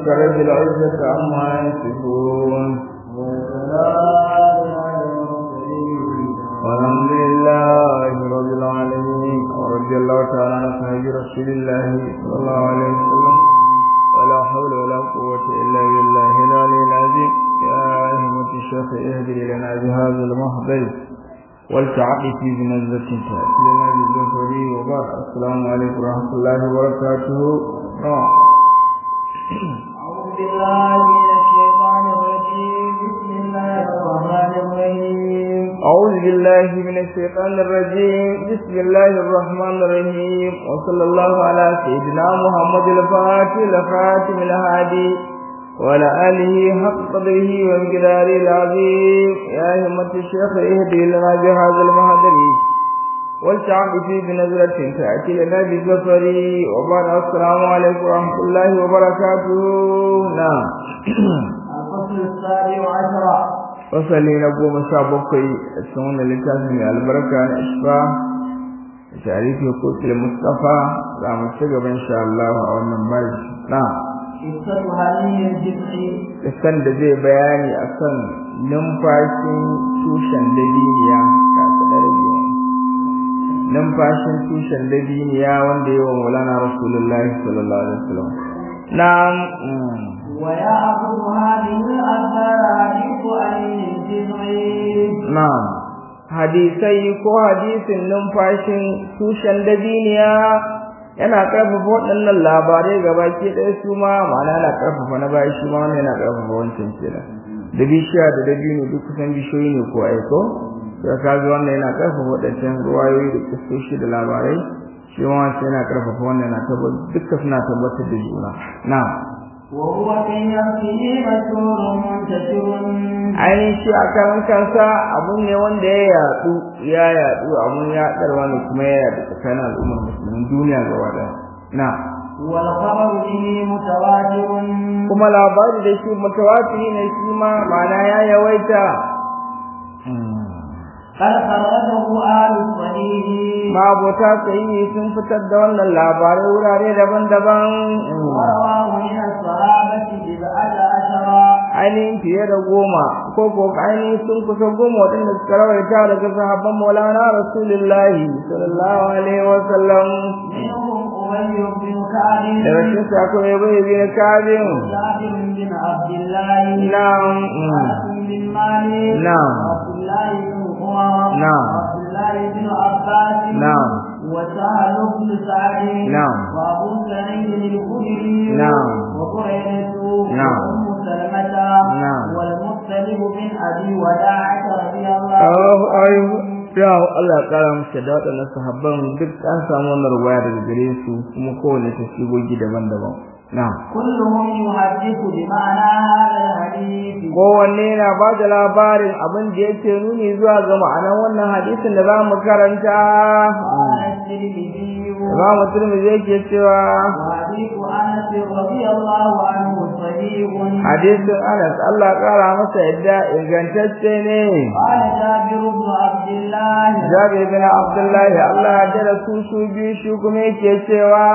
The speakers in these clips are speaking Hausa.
رب العزة عما يصفون والحمد لله رب العالمين ورضي الله تعالى عن أصحاب رسول الله صلى الله عليه وسلم ولا حول ولا قوة إلا بالله العلي العظيم يا أهمة الشيخ اهدي لنا بهذا المحضر والتعقف بنزلة تأتي لنا بالظفر وبعد السلام عليكم ورحمة الله وبركاته آه. أعوذ بالله من الشيطان الرجيم بسم الله الرحمن الرحيم أعوذ بالله من الشيطان الرجيم بسم الله الرحمن الرحيم وصلى الله على سيدنا محمد الفاتح الخاتم الهادي وعلى آله حق قدره ومقداره العظيم يا همة الشيخ اهدي لنا بهذا المهدر والشعب في بنظرة تأتي لنا بالزفر وبعد السلام عليكم ورحمة الله وبركاته نعم الفصل السابع عشر fasali na goma sha bakwai a cikin wannan littafin mai albarka na ishfa da tarihi kotul mustafa za mu ci gaba insha Allah a wannan baji na قصة هذه الجزء isan da zai bayani akan numfashin tushen dabiniya ka da rage numfashin tushen dabiniya wanda yawa maulana rasulullahi sallallahu alaihi wasallam na'am mm. ويأخذ هذه الأثار حديث أهل الجزء Na'am, hadisai ko hadisin numfashin tushen dabiniya yana ƙarfafa waɗannan labarai gaba ke ɗaya su ma ma'ana yana ƙarfafa na baya shi ma wannan yana ƙarfafa wancan kenan. Da bishiya da dabino duk kusan bishiyoyi ne ko aiko? Da ka ga wannan yana ƙarfafa waɗancan ruwayoyi da kistoshi da labarai shi ma wancan yana ƙarfafa wannan yana tabbatar duka suna tabbatar da juna. Na'am. وهو في نفسه مشهور منتشر ainihin shi a karan kansa abu ne wanda ya yatsu ya yatsu abun yaɗarwa ne kuma ya yaɗu tsakanin al'ummar musulmin duniya gaba ɗaya na والخبر به متواتر kuma labari da shi mutawatiri ne shi ma ma'ana ya yawaita قد خرجه أهل الصحيح mabota sahihi sun fitar da wannan labarai wurare daban-daban ورواه من الصحابة بضعة عشر ainihin fiye da goma ko ko ainihin sun kusa goma waɗanda suka rawaita daga sahabban maulana rasulullahi sallallahu alaihi wa sallam منهم أبي بن كعب daga cikin sako ya bai bin kabin جابر بن عبد الله na'am أنس بن مالك نعم. عبد الله بن عمر نعم. عبد الله بن عباس نعم. وسهل بن سعد نعم. وأبو سعيد الخدري نعم. وبريدة نعم. وأم سلمة نعم. والمختلف بن أبي وداعة رضي الله oh ayu عنه ya Allah ya kara musu da waɗannan sahabban duk an samu wannan ruwaya daga gare su kuma kowane tasigogi daban-daban na'am كلهم يحدث بمعنى هذا الحديث kowanne na ba da labarin abin da yake nuni zuwa ga ma'anar wannan hadisin da za mu karanta قال الترمذي Imam Tirmidhi yake cewa وحديث انس رضي الله عنه صحيح hadisin Anas Allah ya kara masa yadda ingantacce ne قال جابر بن عبد الله Jabir bin Abdullah Allah ya jira su su biyu shi kuma yake cewa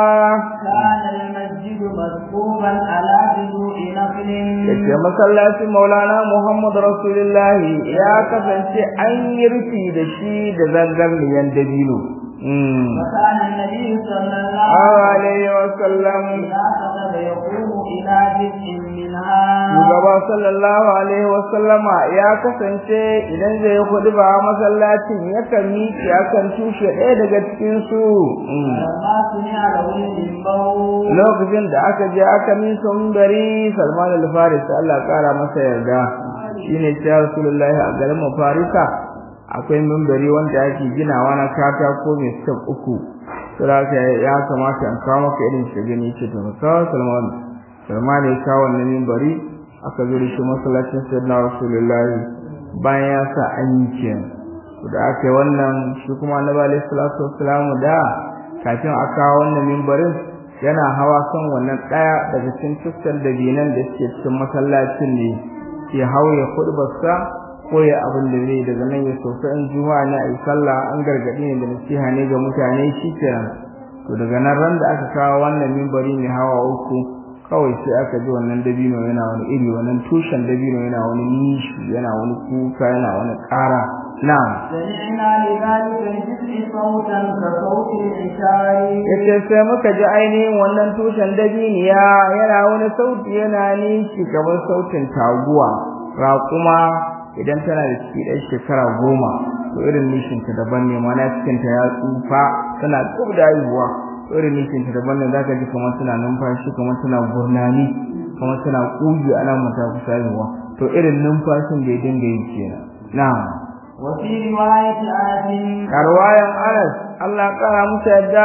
كان المسجد مسكوبا على جذوع نخل yace masallacin Maulana Muhammad Rasulullahi ya kasance an yi rufi da shi da zangarniyan dabino mm وكان النبي صلى الله alaihi wa sallam إذا كتب يقوم إلى جزء منها shugaba sallallahu alaihi wa sallama ya kasance idan zai yi ba masallacin yakan miƙe akan tushe ɗaya daga cikin su mm. لما سمع له المنبر lokacin da aka je aka min sumbari Salman al-Faris Allah ya kara masa yarda shine ya Rasulullahi a garin Farisa akwai mimbari wanda ake ginawa na katako mai step uku saboda ya kamata an kawo maka irin shi gani ce to ka kawo Salman Salman ya kawo wannan mimbari aka zo da shi masallacin Sayyidina Rasulullahi bayan ya sa an yi kenan da aka yi wannan shi kuma Annabi alaihi salatu wassalam da kafin a kawo wannan mimbarin yana hawa kan wannan ɗaya daga cikin tuskan dabinan da suke cikin masallacin ne ya hau ya khutbarsa ko ya abin da zai daga nan ya sofa in juma'a ne a yi sallah an gargaɗi ne da nasiha ne ga mutane shi kenan to daga nan ran da aka kawo wannan mimbari mai hawa uku kawai sai aka ji wannan dabino yana wani iri wannan tushen dabino yana wani nishi yana wani kuka yana wani ƙara na'am سمعنا لذلك الجزء صوتا كصوت العشاء yace sai muka ji ainihin wannan tushen dabiniya yana wani sauti yana nishi kamar sautin taguwa raƙuma idan tana da ciki ɗan shekara goma to irin nishinta daban ne mana cikinta ya tsufa tana tsub da haihuwa to irin nishinta daban ne zaka ji kamar tana numfashi kamar tana gurnani kamar tana ƙugi ana mata kusa haihuwa to irin numfashin da ya dinga yi kenan na'am وفي رواية أنس karwayan Anas Allah kara musu yadda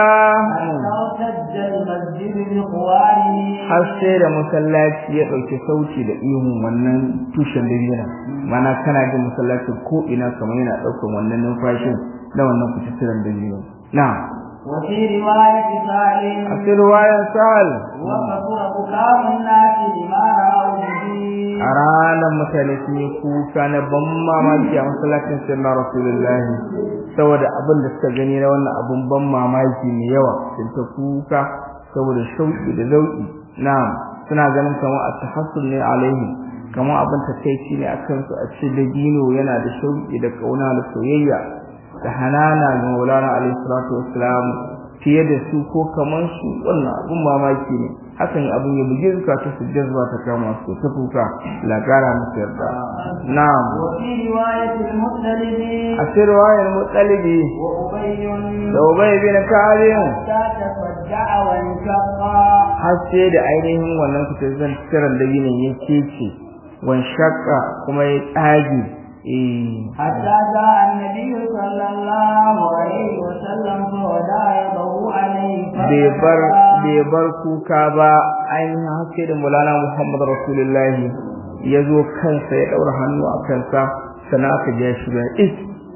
ارتد المسجد بقواره har sai da masallaci ya ɗauki sauti da ihun wannan tushen dabina mana kana jin masallaci ko ina kamar yana ɗaukar wannan numfashin na wannan kututturen dabino na وفي رواية a سالم cikin ruwayan sahal وكثر بكاء الناس لما رأوا به a ranar mutane sun yi kuka na ban mamaki a masallacin sirna rasulullahi saboda abin da suka gani na wannan abin ban mamaki mai yawa sun ta kuka saboda shauki da zauki na suna ganin kamar a tahassul ne alaihi kamar abin takaici ne akan su a ce da dino yana da shauki da kauna da soyayya da hanana ga maulana alaihi salatu wassalam fiye da su ko kamar su wannan abin mamaki ne hakan abin ya buge zukata su jazba ta kama su ta kuka la kara musu yarda na'am وفي رواية المطلب a cikin riwayar mutsalibi وأبي da ubay bin kalim حتى تفجع وانشق har sai da ainihin wannan fitaccen tsiran da yinin ya kece wan shakka kuma ya tsage eh حتى جاء النبي صلى الله عليه وسلم فوضع يده عليه bai bar bai bar kuka ba ainihin haske da mulana Muhammad Rasulullahi ya zo kansa ya daura hannu a kansa sana aka ja shi da is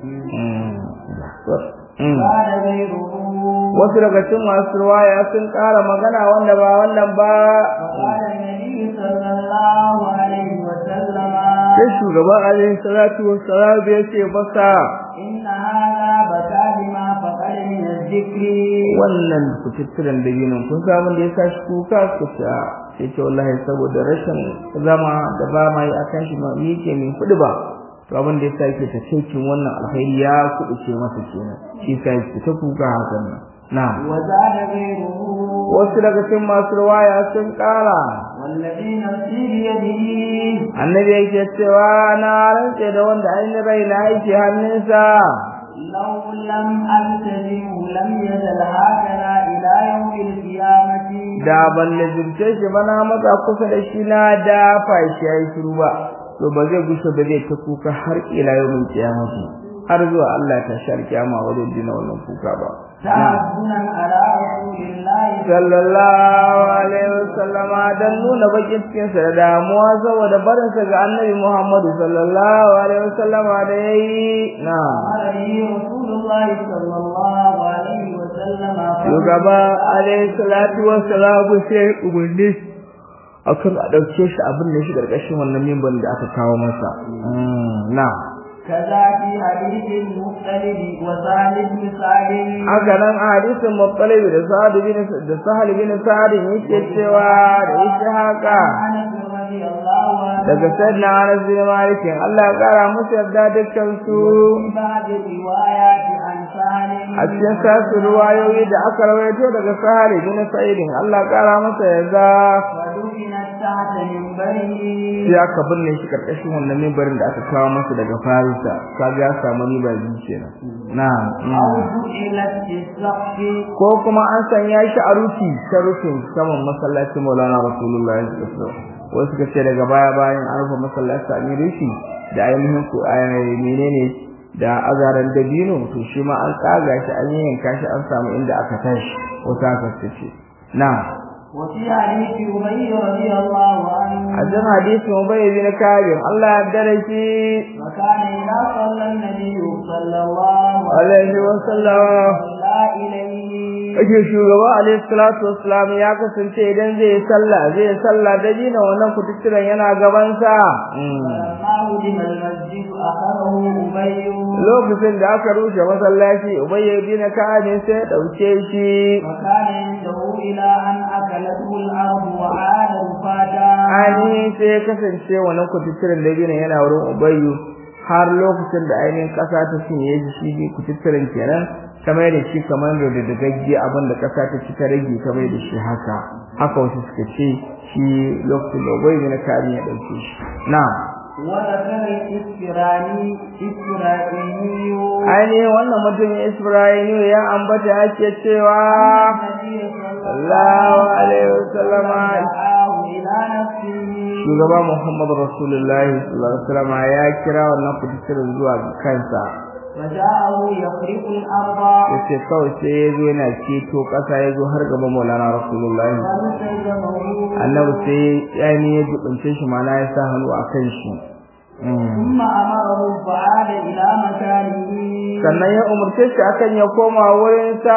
قال غيره wasu daga cikin masu ruwaya sun ƙara magana wanda ba wannan ba وقال النبي صلى الله عليه وسلم sai shugaba alaihi salatu wassalam ya ce masa إن هذا بكى بما فقد من الذكر wannan kututturen da yinin kun san abin da ya sa shi kuka su ta sai ce wallahi saboda rashin zama da ba ma yi akan shi ma yake min kuɗi ba to abin da ya sa yake takeicin wannan alkhairi ya kuɗuce masa kenan shi sa yake ta kuka hakan nan na'am وزاد غيره wasu daga cikin masu ruwaya sun ƙara والذي نفسي بيده annabi yake cewa na rantse da wanda ainihin raina yake hannunsa لو لم ألتزمه لم يزل هكذا إلى يوم القيامة da ban lazimce shi ba na matsa kusa da shi na dafa shi ya yi shiru ba to ba zai gushe ba zai ta kuka har ila yau min kiyamati har zuwa Allah ta shar kiyama wajen dina wannan kuka ba تعظنا على رسول الله sallallahu alaihi wasallama dan nuna bakin cikin sa da damuwa saboda barin sa ga annabi Muhammad sallallahu alaihi wasallama da yayi na قال لي رسول الله صلى الله عليه وسلم shugaba alaihi salatu wassalamu sai umarni akan a dauke shi abin da shi karkashin wannan mimban da aka kawo masa na كذا في حديث المختلف وسهل بن سعد haka nan a hadisin muttalib da sa'ad bin da sahal bin sa'ad yake cewa da yake haka انس رضي الله عنه daga sayyidina Anas bin Malik Allah ya kara musu yarda dukkan su في بعض الروايات عن سهل a cikin sasu ruwayoyi da aka rawaito daga sahal bin sa'id Allah ya kara masa yarda ودفنت تحت منبره sai aka binne shi karkashin wannan mimbarin da aka kawo masa daga Farisa kaga ya samu riba biyu kenan na'am أو جعلت في السقف ko kuma an sanya shi a rufi ta rufin saman masallacin Maulana Rasulullahi sallallahu alaihi wasallam wasu suka ce daga baya bayan an rufe masallaci a yi rufi da ainihin ku menene da azaran dabino to shi ma an tsaga shi an yanka shi an samu inda aka tashi wata aka ce na'am وفي حديث أبي رضي الله عنه a cikin hadisin Ubay bin Kabir Allah ya dare shi وكان إذا صلى النبي صلى الله alaihi wasallam صلى إليه ake shugaba alaihi salatu wassalam ya kasance idan zai yi sallah zai yi sallah da dina wannan kututturen yana gaban sa فلما هدم المسجد أخذه أبي lokacin da aka rushe masallaci ubayy bin ka'ab sai ya dauke shi وكان عنده إلى أن أكلته الأرض وعاد رفاتا ani sai ya kasance wannan kututturen da dina yana wurin ubayy har lokacin da ainihin kasa ta cinye shi shi kututturen kenan kamar da shi kamar da dagagge abin da kasa ta ci ta rage kamar da shi haka haka wasu suka ce shi lokacin da ubayy bin ka'ab ya dauke shi na'am وذكر الإسفراني إسرائيلي ainihin wannan mutum Isra'ilu ya ambata ake cewa النبي صلى Allahu alaihi wasallama دعاه إلى نفسه shugaba Muhammad Rasulullahi sallallahu alaihi wasallama ya kira wannan kututturen zuwa ga kansa فجاءه يخرق الأرض yace kawai sai ya zo yana ceto ƙasa ya zo har gaban Maulana Rasulullahi فالتزمه annabi sai ya ne ya dubunce shi mana ya sa hannu a kan shi Mm. ثم أمره فعاد إلى مكانه sannan ya umarce shi akan ya koma wurinsa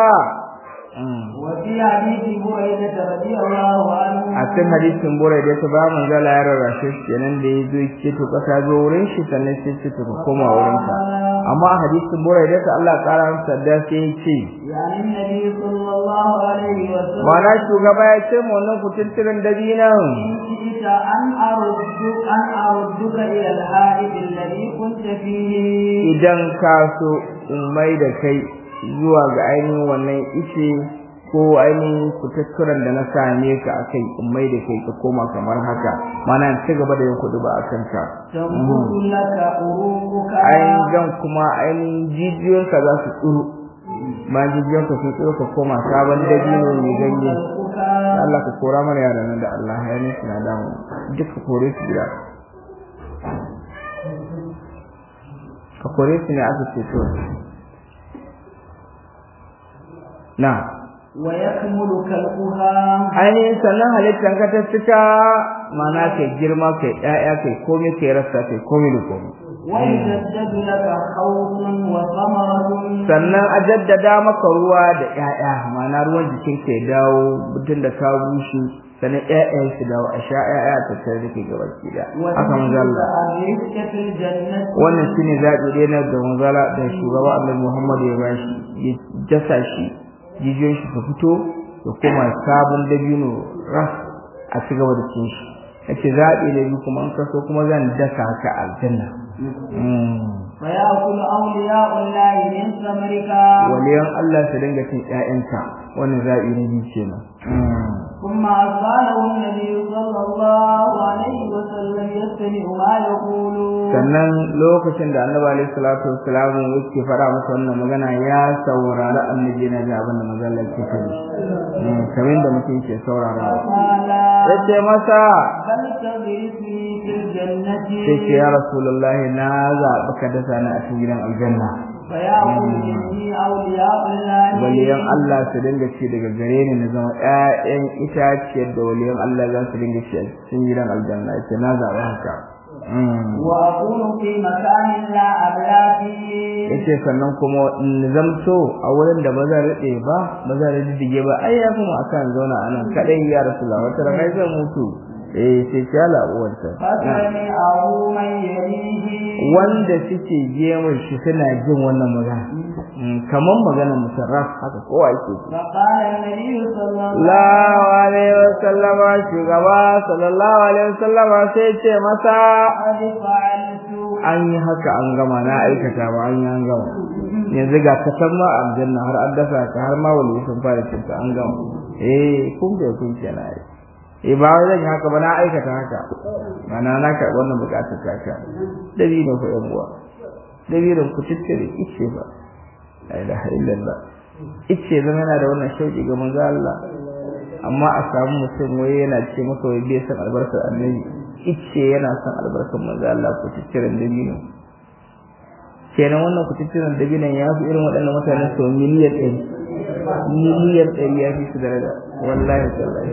Mm. وفي حديث بريدة رضي الله عنه a cikin hadisin burai da ta ba manzala ya rarrashe shi kenan da ya zo ce to kasa zo wurin shi sannan sai ce to ka koma wurin ka amma a hadisin burai da ta Allah kara masa da sai ya ce يعني النبي صلى الله عليه وسلم mana shugaba ya ce mu wannan kututturen dabinan إن شئت أن أردك أن أردك إلى الحائط الذي كنت فيه idan ka so in mai da kai zuwa ga ainihin wannan ice ko ainihin kututturen da na same ka a kai in mai da kai ka koma kamar haka mana in ci gaba da yin kudu ba a kanka تنبت لك عروقك ainihin gan kuma ainihin jijiyoyinka za su tsuru bayan jijiyoyinka sun tsuru ka koma sabon dabino mai ganye خلقك Allah ka kora mana yaran nan da Allah ya ne suna damu duk ka kore su gida ka kore su ne aka ce to na ويكمل كلبها ainihin sannan halittan ka ta cika mana kai girma kai ƴaƴa kai komai kai rasa kai komai da komai ويجدد لك خوف وثمرة sannan a jaddada maka ruwa da ƴaƴa ma'ana ruwan jikin ka ya dawo mutum da ka bushe sannan ƴaƴan su dawo a sha ƴaƴa ta tare da ke gaba ki da haka manzo Allah الرزق في الجنة wannan shine zaɓi ɗaya na da manzo Allah da shugaba Annabi Muhammad ya bashi ya jasa shi jijiyoyin shi su fito da kuma sabon dabino ras a ci gaba da cin shi yace zaɓi ne biyu kuma an kaso kuma zan daka ka aljanna فيأكل أولياء الله من ثمرك waliyan Allah su dinga cin ƴaƴanka wannan zaɓi na biyu kenan ثم أرسله النبي صلى الله عليه وسلم يستمع ما يقول sannan lokacin da annabi alaihi salatu wassalam yake fara masa wannan magana ya saurari annabi na da abin da manzon Allah ke faɗi kamar da mutum ke saurarawa قال yace masa بل تغرسني في الجنة sai ce ya rasulullahi na zaɓi ka dasa ni a cikin gidan aljanna فيأكل مني أولياء الله waliyan Allah su dinga ci daga gare ni na zama ƴaƴan itaciyar da waliyan Allah za su dinga ci a cikin gidan aljanna yace na zaɓi haka وأكون في مكان لا أبلى فيه yace sannan kuma in zamto a wurin da ba zan rade ba ba zan riddige ba ai ya kuma akan zauna a nan kadai ya rasulullah wata ran ai zan mutu eh sai ya labuwarta فسمعه من يليه wanda suke gemun shi suna jin wannan magana kaman maganar musarraf haka kowa yake ji فقال النبي صلى الله sallallahu alaihi wasallam shugaba sallallahu alaihi wasallam sai ce masa قد فعلت an yi haka an gama na aikata ba an yi an gama yanzu ga ka san ma aljanna har an dasa ka har ma wali sun fara cinta an gama eh kun ga kun kenan ai eh ba wai zan yi haka ba na aikata haka mana na ka wannan bukatar ta ka dalilin ku yan uwa dalilin ku tittire ice ba la ilaha illallah ice zama yana da wannan shauki ga manzo Allah amma a samu mutum wai yana ce maka wai bai san albarkar annabi ice yana son albarkar manzo Allah ku tittiren dabino kenan wannan ku tittiren dabinon ya fi irin waɗannan mutanen sau miliyan ɗari miliyan ɗari ya fi su daraja wallahi tallahi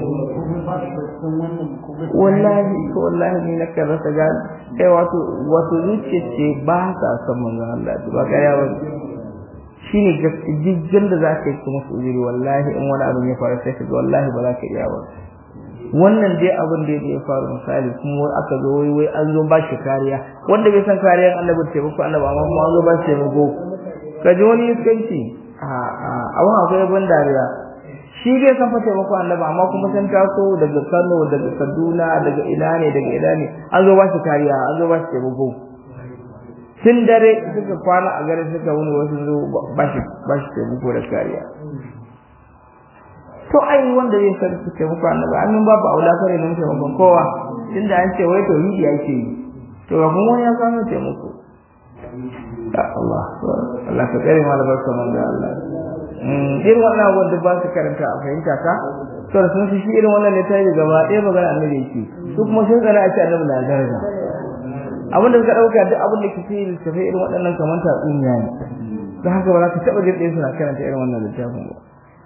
wallahi ko wallahi ni na kan rasa gani kai wato wato zuciya ce ba sa son manzo Allah ba ƙarya ba shine gaskiya da za ka yi kuma su uzuri wallahi in wani abin ya faru sai ka ga wallahi ba za ka iya ba wannan dai abin da ya faru misali kuma aka zo wai wai an zo ba shi kariya wanda bai san kariyar annabi taimako annabi amma kuma an zo ba shi taimako ka ji wani iskanci a a abin akwai ban dariya shi dai san fa taimako annabi amma kuma san taso daga Kano daga Kaduna daga ina ne daga ina ne an zo ba shi kariya an zo ba shi taimako tun dare suka kwana a garin suka wuni wasu zo ba shi ba shi taimako da kariya to ai wanda zai san su taimako annabi an babu aula kare nan taimakon kowa tunda an ce wai tauhidi ake yi to ga kuma ya samu taimako ya Allah Allah ka kare mu albarka man da Allah mm irin wannan abubuwan da ba su karanta a fahimta ka to sun fi shi irin wannan ne tayi gaba ɗaya magana annabi yake su kuma sun tsara a ce annabi na daraja abinda suka dauka duk abin da ke cikin littafai irin waɗannan kamar tatsuniya ne don haka ba za ka taɓa jin ɗaya suna karanta irin wannan littafin ba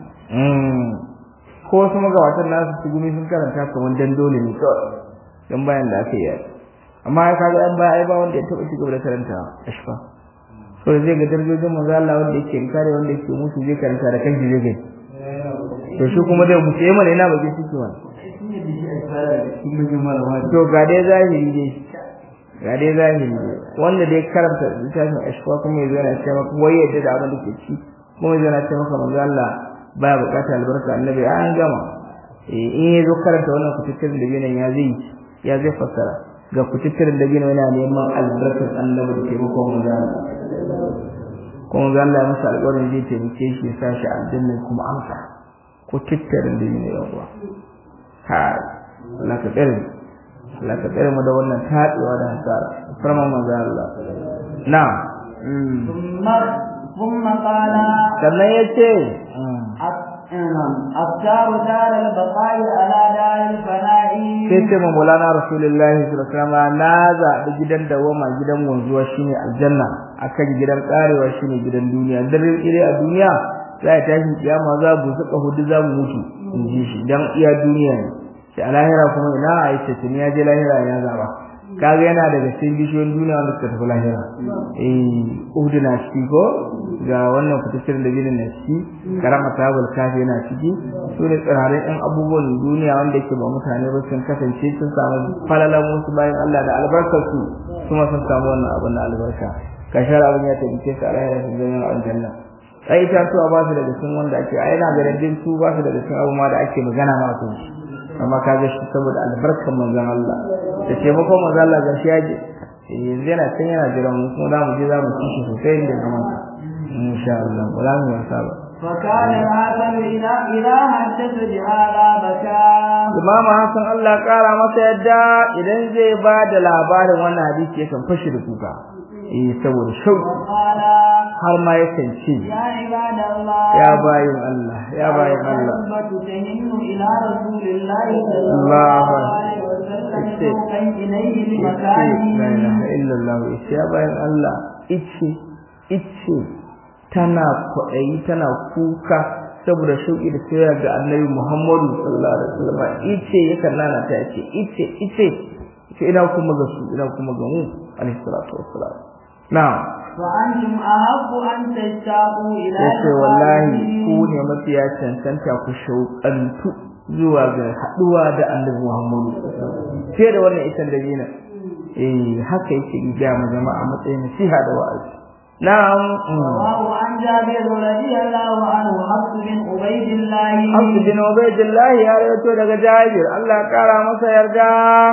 ko wasu magabatan nasu su gumi sun karanta kamar dan dole ne kawai dan bayan da aka yi amma ya kaga an baya ai ba wanda ya taɓa ci gaba da karanta ashfa so da zai ga darajojin manzo Allah wanda yake kare wanda yake musu zai karanta da kanshi zai gani to shi kuma dai musu mana ina bakin ciki wani to ga dai zahiri dai ga dai zahiri dai wanda dai karanta littafin ashfa kuma ya zo yana cewa wai yadda da abin da ke ci kuma ya zo yana cewa maka manzo Allah baya bukata albarka annabi an gama in yazo karanta wannan kututturin da binan ya zai ya zai fassara ga kututturin da binan yana neman albarkar annabi da taimako mu da kuma ga Allah ya masa alƙawarin zai taimake shi ya sa shi aljanna kuma amsa kututturin da binan yawa ha Allah ka tsare Allah ka tsare mu da wannan taɗewa da hasara farma manzo Allah na'am ثم قال sannan yace أختار دار البقاء على دار الفناء sai ce ma Maulana Rasulullahi sallallahu alaihi wasallam na zaɓi gidan dawama gidan wanzuwa shine aljanna akan gidan karewa shine gidan duniya dare ire a duniya za a tashi kiyama za mu suka hudu za mu mutu in ji shi dan iya duniya ne sai a lahira kuma ina a yi tattuni ya je lahira ya zaba kaga yana daga cikin bishiyoyin duniya wanda suka tafi lahira eh uhudu na ciki ko ga wannan fitaccen da ginin na ciki karama tabul kafi yana ciki su ne tsirarin ɗan abubuwan duniya wanda yake ba mutane ba sun kasance sun samu falalan wasu bayan Allah da albarkar su kuma sun samu wannan abin na albarka kashar abin ya tabbike su a lahira sun zama aljanna ai ita su ba su daga cikin wanda ake ai na ganin su ba su daga cikin abu ma da ake magana ma su amma kaga shi saboda albarkar manzon Allah da taimakon manzon Allah ga shi yaje yanzu yana can yana jira mu kuma za mu je za mu ci shi sosai da zaman insha Allah wala mu wasa ba فكان الحسن إذا إذا حدث بهذا بكى Imam Hassan Allah kara masa yadda idan zai ba da labarin wannan hadisi yakan fashi da kuka eh saboda shauki وقال har ma yakan ce يا عباد الله ya bayin Allah ya bayin Allah الرغبة تهن إلى رسول الله صلى الله الله عليه وسلم إيه. شوقا إليه ice la لمكانه ilaha illallah ice ya bayan Allah ice ice tana kwaɗayi tana kuka saboda shauƙi da soyayya ga annabi Muhammadu sallallahu alaihi wasallam ice yakan nana ta ce ice ice ice ina kuma ga su ina kuma ga mu alaihi salatu wassalam na'am وأنتم أحق أن تشتاقوا إلى yace wallahi لقائه. ku ne mafiya cancanta ku shauƙantu zuwa ga haɗuwa da annabi Muhammadu fiye da wannan isan da dina eh haka yake ga mu jama'a matsayin nasiha da wa'azi na'am رواه عن جابر رضي الله عنه حفص بن عبيد الله Abdu bin Ubaydillah ya rawaito daga Jabir Allah ya kara masa yarda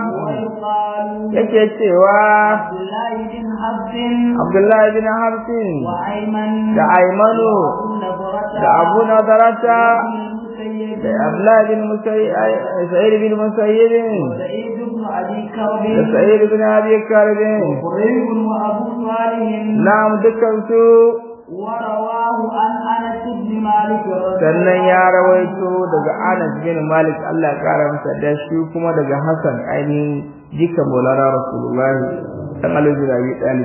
ويقال yake cewa عبد الله بن حفص Abdullahi bin Hafsin وأيمن da Aymanu وأبو نضرة da Abu Nadarata المسيب da Abdullahi bin Musayyib Sa'id bin Musayyib وسعيد بن أبي كرب da Sa'id bin Abi Karbin وقريب وأبو صالح na'am dukkan su ورواه عن أنس بن مالك رضي sannan الله ya عنه rawaito daga Anas bin Malik Allah ya kara masa da shi kuma daga Hassan ainihin jika Maulana Rasulullah dan Ali bin Abi Talib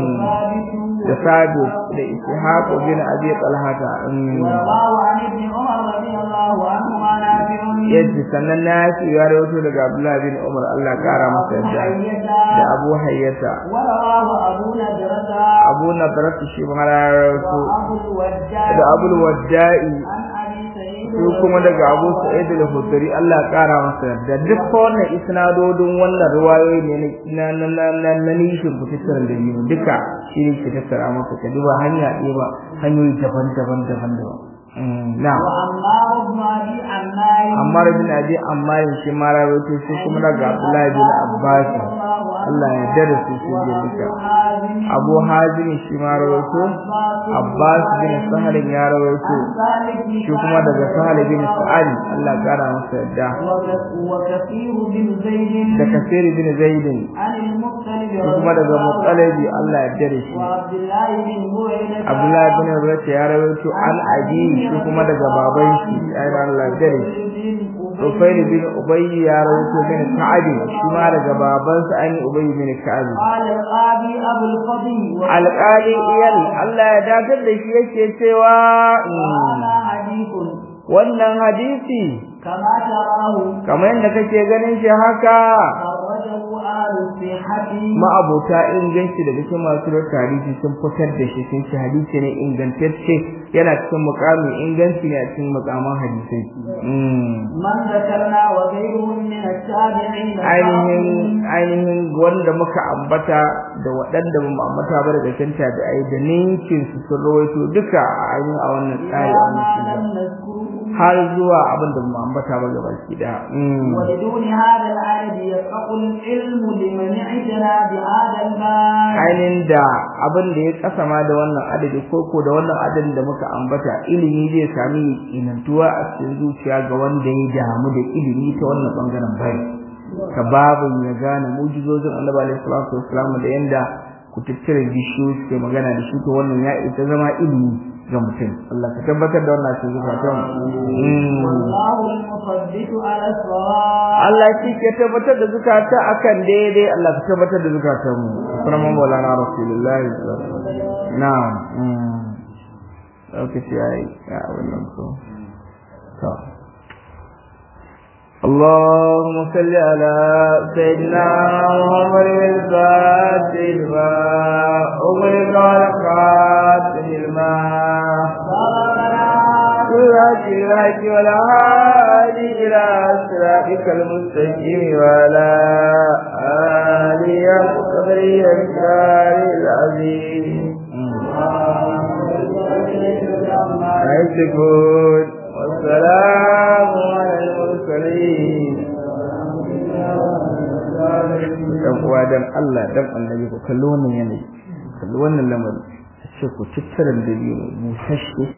وثابت da Sadu da Ishaq bin Abi Talhata ورواه عن ابن عمر رضي الله عنهما نافع yace sannan nafi ya rawaito daga Abdullah bin Umar Allah kara masa yadda da Abu Hayyata ورواه أبو نجرة Abu Nadrat shi ma ya rawaito وأبو الوداع da Abu Wadda'i عن أبي سعيد su kuma daga Abu Sa'id al-Khudri Allah kara masa yadda duk wannan isnadodin wannan riwayoyi ne na na na na na nishin kutattaran da biyu duka shi ne ke tattara masa ka duba hanya ɗaya ba hanyoyi daban-daban daban-daban na'am وعمار بن أبي عمار Ammar bin Abi Ammar shi ma rawaito shi kuma daga Abdullah bin Abbas Allah ya dare su su je duka Abu Hazim shi ma rawaito Abbas bin Sahal ya rawaito shi kuma daga Sahal bin Sa'ad Allah ya kara masa yadda وكثير بن زيد da Kasir bin Zaid shi عن المختلف kuma daga Muttalibi Allah ya dare shi وعبد الله بن هريرة Abdullah bin Rabi'a ya rawaito an Abi shi kuma daga baban shi ayyana Allah ya dare shi Ufair bin Ubay ya rawaito bin Ka'ab shi ma daga babansa an yi Ubay bin Ka'ab قال القاضي أبو الفضل alƙali iyal Allah ya dakatar da shi yake cewa وهذا حديث wannan hadisi كما تراه kamar yadda kake ganin shi haka خرجه أهل الصحة ma'abota inganci daga cikin masu rota hadisi sun fitar da shi sun ce hadisi ne ingantacce yana cikin mukamin inganci ne a cikin mukaman hadisai من ذكرنا وغيرهم من التابعين ainihin ainihin wanda muka ambata da waɗanda ba mu ambata ba daga cikin tabi'ai da ninkin su sun rawaito duka a ainihin a wannan tsari a wannan ما shiga لم نذكره har zuwa abin da mu ambata ba gaba ki da ولدون هذا العدد يفقه العلم لمن اعتنى بهذا الباب ainihin da abin da ya kasa ma da wannan adadi ko ko da wannan adadin da muka ambata ilimi zai sami inantuwa a cikin zuciya ga wanda ya damu da ilimi ta wannan bangaren bai ka babu ya gane mujizozin annabi alaihi salatu wassalam da yanda ku tattare bishiyoyi suke magana da shi to wannan ya ita zama ilimi ga mutum Allah ka tabbatar da wannan cikin zukatan Mm. والله المثبت على الصواب Allah shi ke tabbatar da zukata akan daidai Allah ka tabbatar da zukatan mu sunan Maulana Rasulullahi sallallahu alaihi wasallam na'am mm lokaci yayi ya wannan ko to اللهم صل على سيدنا محمد الفاتح لما أغلق والخاتم لما سورة الهج والهادي إلى صراطك المستقيم وعلى آله القدر الكار العظيم يشكون والسلام على المرسلين dan uwa dan Allah dan annabi ku kalli wannan yanayi kalli wannan lamarin sai ku tattara da biyu mu tashi